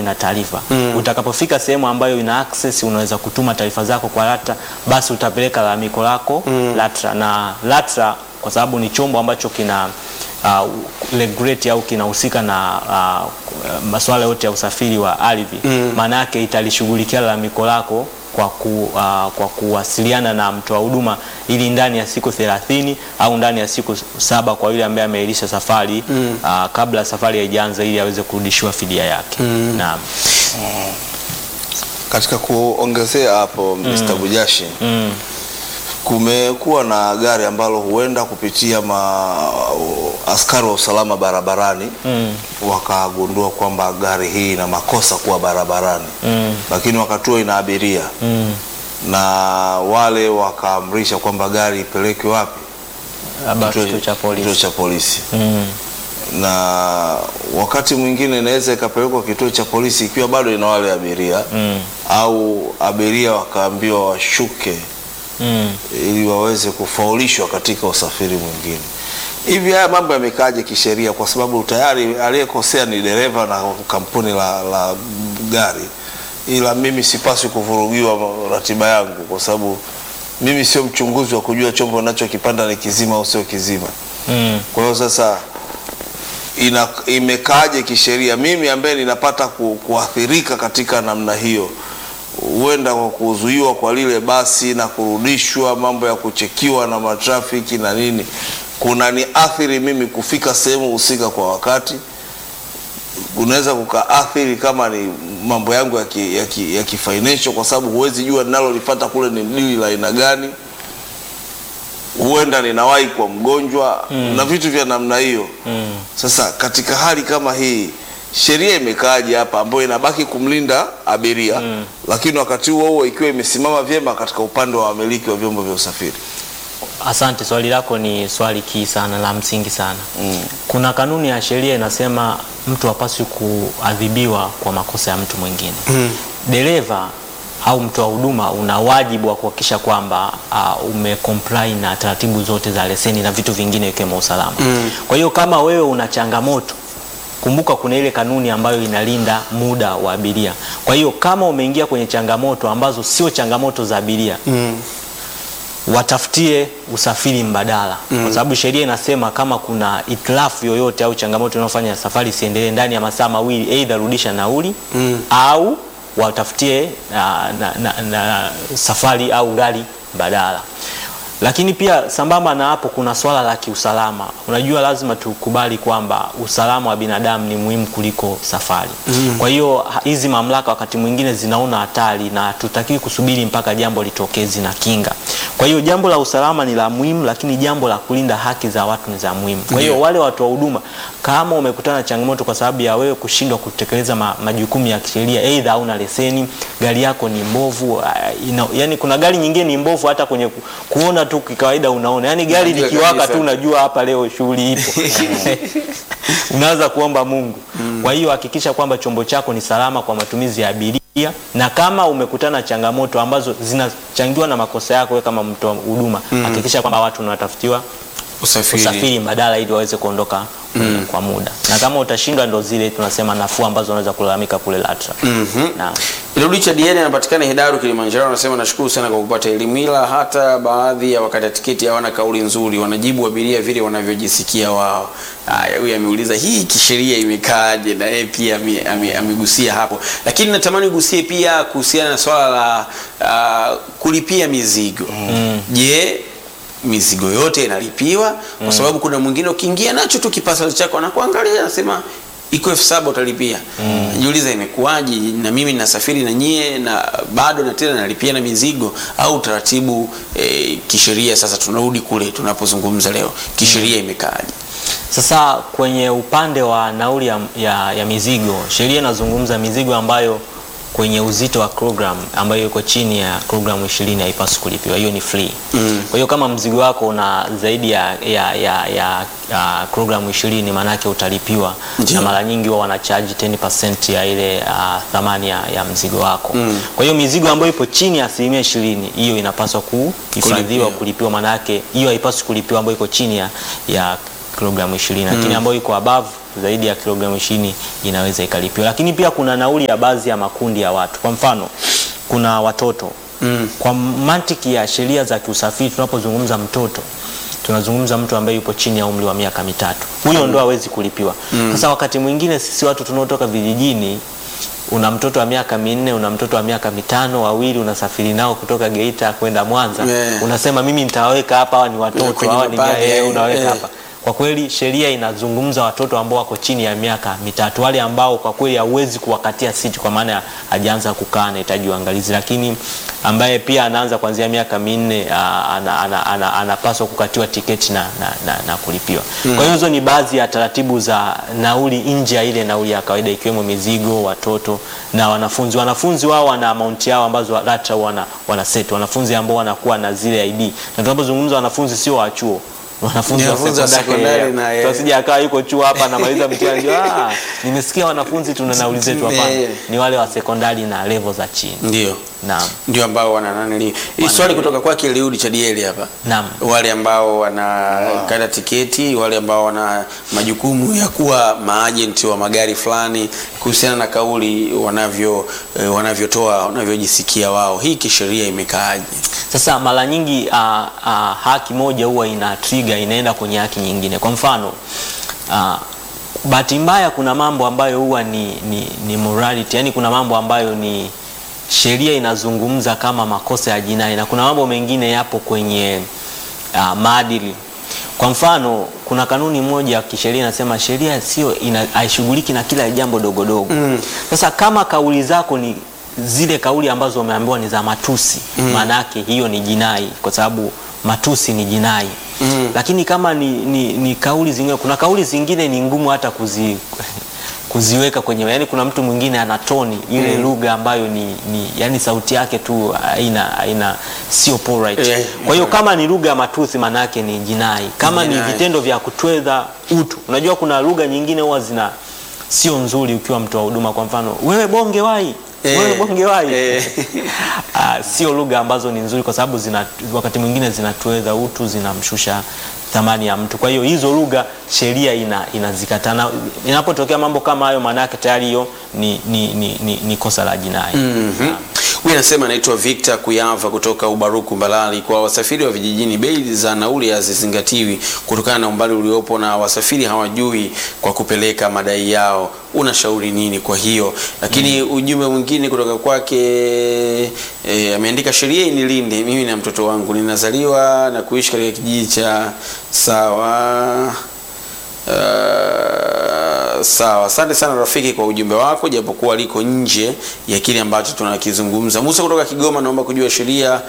na taarifa utakapofika sehemu ambayo ina access unaweza kutuma taarifa zako kwa LATRA basi utapeleka lalamiko lako LATRA na LATRA kwa sababu ni chombo ambacho kina uh, regulate au kinahusika na uh, masuala yote ya usafiri wa ardhi maana yake italishughulikia lalamiko lako kwa, ku, uh, kwa kuwasiliana na mtoa huduma ili ndani ya siku 30 au ndani ya siku saba kwa yule ambaye ameailisha safari uh, kabla safari haijaanza ili aweze kurudishiwa fidia yake. Naam. Katika kuongezea hapo Mr. Bujashi kumekuwa na gari ambalo huenda kupitia ma, askari wa usalama barabarani wakagundua kwamba gari hii ina makosa kuwa barabarani lakini wakati huo ina abiria na wale wakaamrisha kwamba gari ipelekwe wapi? Labda kituo cha Kituo polisi. cha polisi. Mm. na wakati mwingine inaweza ikapelekwa kituo cha polisi ikiwa bado ina wale abiria Mm. au abiria wakaambiwa washuke Mm. ili waweze kufaulishwa katika usafiri mwingine. Hivi haya mambo yamekaaje kisheria? Kwa sababu tayari aliyekosea ni dereva na kampuni la, la gari, ila mimi sipaswi kuvurugiwa ratiba yangu, kwa sababu mimi sio mchunguzi wa kujua chombo nachokipanda ni kizima au sio kizima. Mm. Kwa hiyo sasa ina, imekaaje kisheria? Mimi ambaye ninapata ku, kuathirika katika namna hiyo, huenda kwa kuzuiwa kwa lile basi na kurudishwa, mambo ya kuchekiwa na matrafiki na nini, kuna ni athiri mimi kufika sehemu husika kwa wakati. Unaweza kukaathiri kama ni mambo yangu ya ki, ya ki, ya kifinancial, kwa sababu huwezi jua ninalolipata kule ni dili la aina gani huenda ninawahi kwa mgonjwa na vitu vya namna hiyo. Sasa katika hali kama hii sheria imekaaje hapa ambayo inabaki kumlinda abiria lakini wakati huo huo ikiwa imesimama vyema katika upande wa wamiliki wa vyombo vya usafiri? Asante, swali lako ni swali kii sana la msingi sana. Mm. Kuna kanuni ya sheria inasema mtu hapaswi kuadhibiwa kwa makosa ya mtu mwingine. Dereva au mtoa huduma una wajibu wa kuhakikisha kwamba uh, umecomply na taratibu zote za leseni na vitu vingine ikiwemo usalama. Kwa hiyo kama wewe una changamoto kumbuka kuna ile kanuni ambayo inalinda muda wa abiria. Kwa hiyo kama umeingia kwenye changamoto ambazo sio changamoto za abiria watafutie usafiri mbadala kwa sababu sheria inasema kama kuna itilafu yoyote au changamoto inayofanya safari isiendelee ndani ya masaa mawili, aidha rudisha nauli au watafutie na, na, na, na safari au gari mbadala. Lakini pia sambamba na hapo, kuna swala la kiusalama. Unajua, lazima tukubali kwamba usalama wa binadamu ni muhimu kuliko safari. Kwa hiyo ha- hizi mamlaka wakati mwingine zinaona hatari na tutakiwi kusubiri mpaka jambo litokee, zina kinga. Kwa hiyo jambo la usalama ni la muhimu, lakini jambo la kulinda haki za watu ni za muhimu. Kwa hiyo wale watu wa huduma, kama umekutana na changamoto kwa sababu ya wewe kushindwa kutekeleza ma, majukumu ya kisheria, aidha hauna leseni, gari yako ni mbovu, ah, ina, yani kuna gari nyingine ni mbovu hata kwenye ku, kuona tu kikawaida unaona, yani gari Unajua likiwaka kabisa. tu unajua hapa leo shughuli ipo. Unaanza kuomba Mungu. Kwa hiyo hakikisha kwamba chombo chako ni salama kwa matumizi ya abiria, na kama umekutana na changamoto ambazo zinachangiwa na makosa yako wewe kama mtoa huduma, hakikisha kwamba watu wanatafutiwa Usafiri. usafiri mbadala ili waweze kuondoka kwa muda, na kama utashindwa, ndo zile tunasema nafuu ambazo unaweza kulalamika kule LATRA. Naam. Richard Yene anapatikana Hedaru Kilimanjaro, anasema nashukuru sana kwa kupata elimu, ila hata baadhi ya wakata tiketi hawana kauli nzuri, wanajibu abiria vile wanavyojisikia wao. Haya, huyu ameuliza hii kisheria imekaaje, na yeye pia ame- ame- amegusia hapo, lakini natamani ugusie pia kuhusiana na swala la ah, kulipia mizigo. Je, mizigo yote inalipiwa? Kwa sababu kuna mwingine ukiingia nacho tu kipasali chako anakuangalia anasema iko elfu saba utalipia. Jiuliza imekuwaje? Na mimi nasafiri na nyie na bado na tena nalipia na mizigo au utaratibu eh, kisheria? Sasa tunarudi kule tunapozungumza leo, kisheria imekaaje? Sasa kwenye upande wa nauli ya, ya, ya mizigo, sheria inazungumza mizigo ambayo kwenye uzito wa kilogram ambayo iko chini ya kilogramu 20 haipaswi kulipiwa. Hiyo ni free. Kwa hiyo kama mzigo wako una zaidi ya, ya, ya, ya, ya kilogramu 20 maanake utalipiwa, Ndiyo. na mara nyingi huwa wanachaji 10% ya ile uh, thamani ya, ya mzigo wako. Kwa hiyo mizigo ambayo ipo chini ya asilimia 20 hiyo inapaswa kuhifadhiwa Kulipiwa. kulipiwa, maanake hiyo haipaswi kulipiwa ambayo iko chini ya, ya kilogramu 20 lakini ambayo iko above zaidi ya kilogramu 20 inaweza ikalipiwa. Lakini pia kuna nauli ya baadhi ya makundi ya watu. Kwa mfano, kuna watoto Mm. kwa mantiki ya sheria za kiusafiri, tunapozungumza mtoto tunazungumza mtu ambaye yupo chini ya umri wa miaka mitatu, huyo ndo hawezi kulipiwa. Sasa wakati mwingine sisi watu tunaotoka vijijini, una mtoto wa miaka minne, una mtoto wa miaka mitano, wawili unasafiri nao kutoka Geita kwenda Mwanza, Yeah. unasema mimi nitawaweka hapa, hawa ni watoto, Kwenye hawa ni mabagi, eh, eh, unaweka eh. hapa kwa kweli sheria inazungumza watoto ambao wako chini ya miaka mitatu, wale ambao kwa kweli hauwezi kuwakatia siti, kwa maana hajaanza kukaa, anahitaji uangalizi. Lakini ambaye pia anaanza kuanzia miaka minne ah, ana- ana- ana- anapaswa kukatiwa tiketi na, na, na, na kulipiwa. Kwa hiyo hizo ni baadhi ya taratibu za nauli nje ya ile nauli ya kawaida, ikiwemo mizigo, watoto na wanafunzi. Wanafunzi wao wana amount yao ambazo LATRA wana, wana set, wanafunzi ambao wanakuwa na zile ID, na tunapozungumza wanafunzi sio wa chuo wanafunzi wa Wanafunzi wa sekondari sekondari na, eh. tusije akawa yuko chuo hapa anamaliza mtihani ndio, ah, nimesikia wanafunzi tuna nauli zetu. Hapana, Eh. ni wale wa sekondari na level za chini. Ndio. Naam, ndio ambao wana nani hii swali kutoka kwake Eliudi Chadieli hapa naam. wale ambao wanakata tiketi, wale ambao wana majukumu ya kuwa maajenti wa magari fulani, kuhusiana na kauli wanavyo eh, wanavyotoa wanavyojisikia wao, hii kisheria imekaaje? Sasa mara nyingi ah, ah, haki moja huwa ina trigger inaenda kwenye haki nyingine. Kwa mfano ah, bahati mbaya kuna mambo ambayo huwa ni, ni, ni morality, yani kuna mambo ambayo ni sheria inazungumza kama makosa ya jinai na kuna mambo mengine yapo kwenye uh, maadili. Kwa mfano kuna kanuni moja ya kisheria inasema sheria sio ina- haishughuliki na kila jambo dogo dogo. Sasa kama kauli zako ni zile kauli ambazo umeambiwa ni za matusi, maana yake hiyo ni jinai, kwa sababu matusi ni jinai. Lakini kama ni, ni, ni kauli zingine, kuna kauli zingine ni ngumu hata kuzi kuziweka kwenye yani, kuna mtu mwingine ana toni ile lugha ambayo ni, ni yani sauti yake tu haina haina sio polite. Eh, Kwa hiyo kama ni lugha ya matusi maana yake ni jinai. Kama ni Jinai. vitendo vya kutweza utu, unajua kuna lugha nyingine huwa zina sio nzuri ukiwa mtu wa huduma. Kwa mfano wewe bonge wai Eh, wewe bonge wai eh. Ah, sio lugha ambazo ni nzuri kwa sababu zina wakati mwingine zinatuweza utu, zinamshusha thamani ya mtu. Kwa hiyo hizo lugha sheria ina inazikataa. Na Inapotokea mambo kama hayo, maana yake tayari hiyo ni, ni, ni, ni, ni kosa la jinai. Mhm. Huyu anasema anaitwa Victor Kuyava kutoka Ubaruku Mbalali. Kwa wasafiri wa vijijini, bei za nauli hazizingatiwi kutokana na umbali uliopo na wasafiri hawajui kwa kupeleka madai yao. Unashauri nini kwa hiyo? Lakini ujumbe mwingine kutoka kwake e, ameandika sheria inilinde mimi na mtoto wangu, ninazaliwa na kuishi katika kijiji cha sawa Uh, sawa, asante sana rafiki kwa ujumbe wako, japokuwa liko nje ya kile ambacho tunakizungumza. Musa kutoka Kigoma, naomba kujua sheria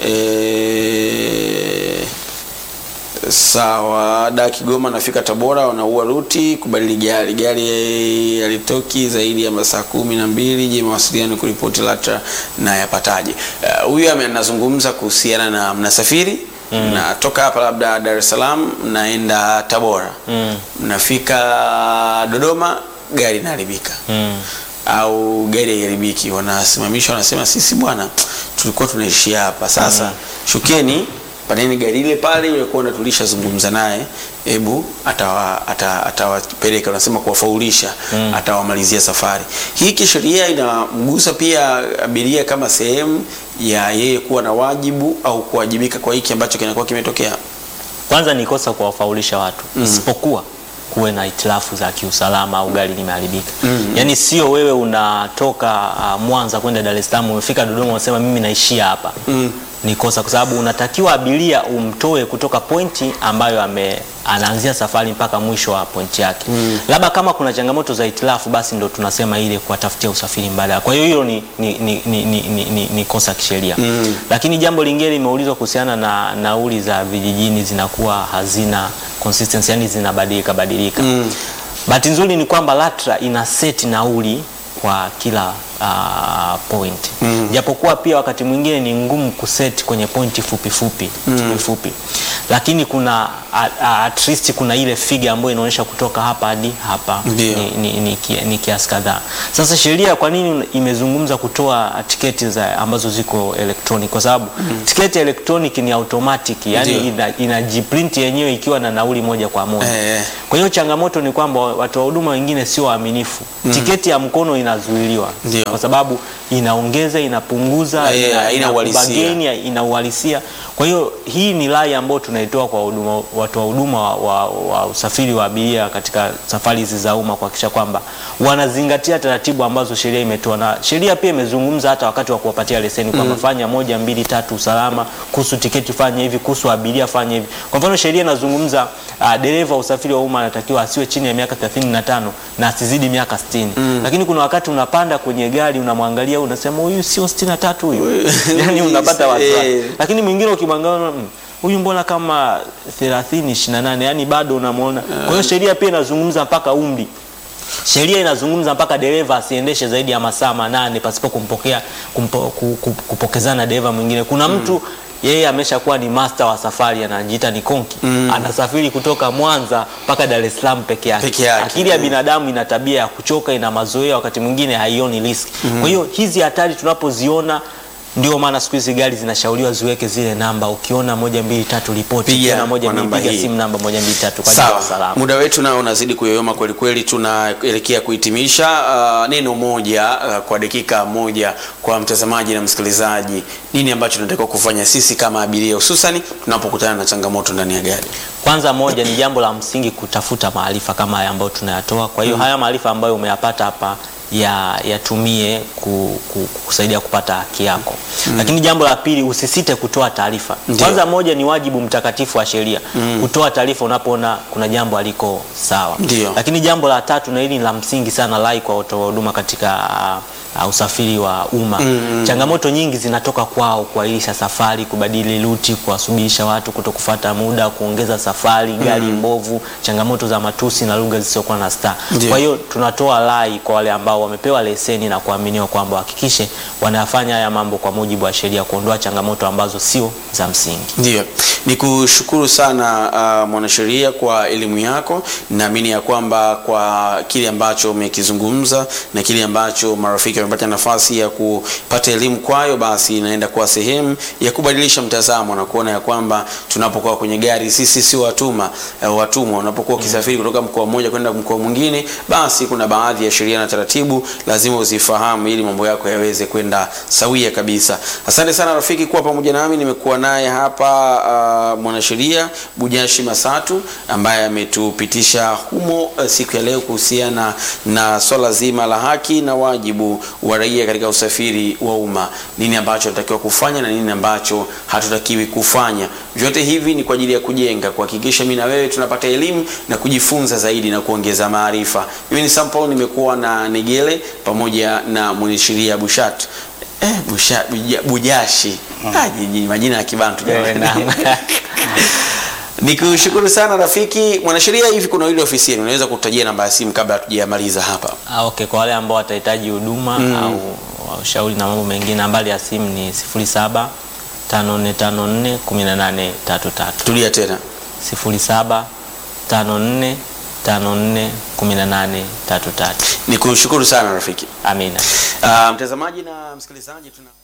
eh, sawa. Da Kigoma nafika Tabora, wanaua ruti kubadili gari, gari halitoki zaidi ya masaa kumi na mbili. Je, mawasiliano kuripoti LATRA na yapataje? Uh, Huyu ame anazungumza kuhusiana na mnasafiri natoka hapa labda Dar es Salaam naenda Tabora Mm. mnafika Dodoma gari inaharibika Mm. au gari haiharibiki, wanasimamisha wanasema, sisi bwana tulikuwa tunaishia hapa sasa, shukeni paneni gari ile pale ile kuona tulishazungumza naye, hebu atawa- ata- atawapeleka wanasema kuwafaulisha, atawamalizia safari. Hii kisheria inamgusa pia abiria kama sehemu ya yeye kuwa na wajibu au kuwajibika kwa hiki ambacho kinakuwa kimetokea. Kwanza ni kosa kuwafaulisha watu isipokuwa kuwe na itilafu za kiusalama au gari limeharibika. Yaani sio wewe unatoka uh, Mwanza kwenda Dar es Salaam umefika Dodoma unasema mimi naishia hapa. Ni kosa kwa sababu unatakiwa abiria umtoe kutoka pointi ambayo ame anaanzia safari mpaka mwisho wa pointi yake. Labda kama kuna changamoto za itilafu basi ndo tunasema ile kuwatafutia usafiri mbadala. Kwa hiyo hilo ni, ni, ni, ni, ni, ni, ni, ni kosa kisheria. Lakini jambo lingine limeulizwa kuhusiana na nauli za vijijini zinakuwa hazina consistency, yani zinabadilika badilika. Bahati nzuri ni kwamba LATRA ina seti nauli kwa kila uh, point japokuwa pia wakati mwingine ni ngumu kuset kwenye pointi fupi fupi fupi fupi, lakini kuna a- a- at least kuna ile figa ambayo inaonyesha kutoka hapa hadi hapa Ndio. ni, ni, ni, ki- ni kiasi kadhaa. Sasa sheria kwa nini imezungumza kutoa tiketi za ambazo ziko electronic? Kwa sababu tiketi electronic ni automatic, yani Ndio. ina, inajiprint yenyewe ikiwa na nauli moja kwa moja. Eh. Kwa hiyo changamoto ni kwamba watu wa huduma wengine sio waaminifu. Tiketi ya mkono inazuiliwa Ndio. kwa sababu inaongeza, inapunguza, Eh, ina- haina ina uhalisia. kubageni, ina uhalisia. Kwa hiyo hii ni rai ambayo tunaitoa kwa huduma, watu wa huduma wa, wa, wa usafiri wa abiria katika safari hizi za umma kuhakikisha kwamba wanazingatia taratibu ambazo sheria imetoa, na sheria pia imezungumza hata wakati wa kuwapatia leseni kwamba fanya moja, mbili, tatu, usalama, kuhusu tiketi fanya hivi, kuhusu abiria fanya hivi. Kwa mfano sheria inazungumza uh, dereva wa usafiri wa umma anatakiwa asiwe chini ya miaka 35 na asizidi miaka 60. Lakini kuna wakati unapanda kwenye gari unamwangalia unasema huyu sio 63 huyu. yani unapata wasiwasi. Eh. Lakini mwingine ukimwangalia unaona, "Mm, huyu mbona kama 30 28 yani bado unamwona. Kwa hiyo sheria pia inazungumza mpaka umri. Sheria inazungumza mpaka dereva asiendeshe zaidi ya masaa manane pasipo kumpokea kumpo, ku- ku- kupokezana na dereva mwingine. Kuna mtu yeye ameshakuwa ni master wa safari anajiita ni konki anasafiri kutoka Mwanza mpaka Dar es Salaam peke yake. Peke yake. Akili ya binadamu ina tabia ya kuchoka, ina mazoea, wakati mwingine haioni riski. Kwa hiyo hizi hatari tunapoziona ndio maana siku hizi gari zinashauriwa ziweke zile namba, ukiona moja mbili tatu ripoti, Piga ukiona moja kwa mbili namba piga hii. simu namba moja mbili tatu kwa ajili ya Sawa, usalama. muda wetu nao unazidi kuyoyoma kweli kweli, tunaelekea kuhitimisha. Uh, neno moja uh, kwa dakika moja kwa mtazamaji na msikilizaji, nini ambacho tunatakiwa kufanya sisi kama abiria, hususani tunapokutana na changamoto ndani ya gari? Kwanza moja ni jambo la msingi kutafuta maarifa kama haya ambayo tunayatoa. Kwa hiyo haya maarifa ambayo umeyapata hapa ya yatumie ku, ku, kusaidia kupata haki yako. Lakini jambo la pili usisite kutoa taarifa. Ndio. Kwanza moja ni wajibu mtakatifu wa sheria kutoa taarifa unapoona kuna jambo aliko sawa. Ndio. Lakini jambo la tatu na hili ni la msingi sana lai kwa watoa huduma katika uh, usafiri wa umma. Changamoto nyingi zinatoka kwao kuahirisha safari, kubadili ruti, kuwasubirisha watu, kutokufuata muda, kuongeza safari, gari mbovu, changamoto za matusi na lugha zisizokuwa na staa. Ndio. Kwa hiyo tunatoa rai kwa wale ambao wamepewa leseni na kuaminiwa kwamba wahakikishe wanafanya haya mambo kwa mujibu wa sheria, kuondoa changamoto ambazo sio za msingi. Ndio, ni kushukuru sana uh, mwanasheria kwa elimu yako. Naamini ya kwamba kwa kile ambacho umekizungumza na kile ambacho marafiki wamepata nafasi ya kupata elimu kwayo, basi inaenda kuwa sehemu ya kubadilisha mtazamo na kuona ya kwamba tunapokuwa kwenye gari sisi si watuma uh, watumwa. Unapokuwa ukisafiri kutoka mkoa mmoja kwenda mkoa mwingine, basi kuna baadhi ya sheria na taratibu lazima uzifahamu ili mambo yako yaweze kwenda sawia kabisa. Asante sana rafiki kuwa pamoja nami. Nimekuwa naye hapa uh, mwanasheria Bujashi Masatu ambaye ametupitisha humo uh, siku ya leo kuhusiana na swala zima la haki na wajibu wa raia katika usafiri wa umma, nini ambacho tunatakiwa kufanya na nini ambacho hatutakiwi kufanya. Vyote hivi ni kwa ajili ya kujenga, kuhakikisha mimi na wewe tunapata elimu na kujifunza zaidi na kuongeza maarifa. Mimi ni Sample, nimekuwa na Negele pamoja na mwanasheria Bushat Eh, busha, buja, Bujashi ah, jiji- majina ya Kibantu jamani. Eh, naam. Nikushukuru sana rafiki mwanasheria. Hivi kuna ile ofisi yenu, unaweza kutajia namba ya simu kabla hatujamaliza hapa? Ah, okay, kwa wale ambao watahitaji huduma au ushauri na mambo mengine, nambari ya simu ni 07 5454 1833. Tulia tena. 07 54 54 1833. Nikushukuru sana rafiki. Amina. Ah, mtazamaji na msikilizaji tuna